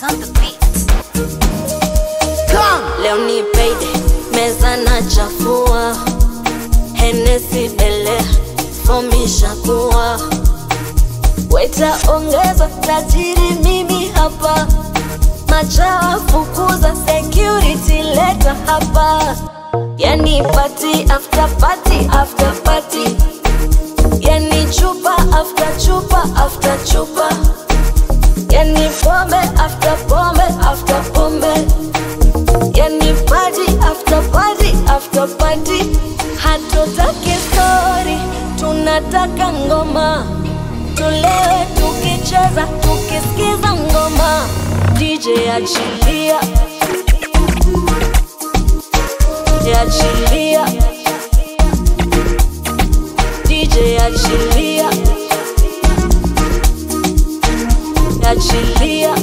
Vibes on the beat. Leo ni payday, meza na chafua, Hennessy belea, fomisha kuwa weta, ongeza tajiri, mimi hapa, machawa fukuza, security leta hapa, yani party after party after party, yani chupa after chupa after chupa, yani pombe after pombe after pombe yani party after party after party. Hatutaki story, tunataka ngoma, tulewe tukicheza, tukisikiza ngoma. DJ achilia, achilia, DJ achilia, achilia.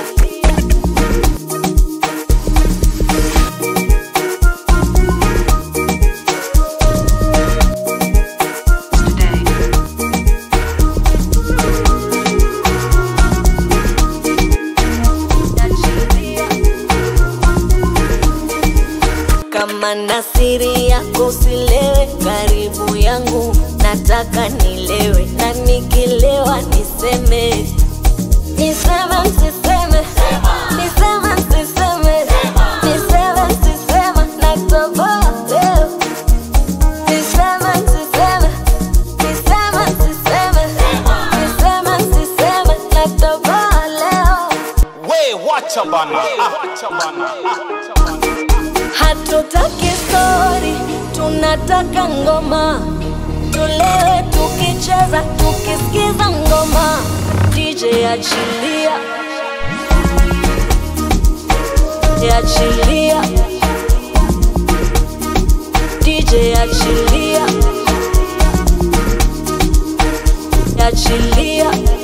kama na siri yako silewe karibu yangu, nataka nilewe na nikilewa niseme niseme msiseme niseme msiseme niseme msiseme natoboa leo niseme msiseme niseme msiseme niseme msiseme natoboa leo We wacha bana. Ah, wacha bana. Hatutaki story, tunataka ngoma, tulewe tukicheza, tukisikiza ngoma. DJ achilia, achilia, DJ achilia, achilia.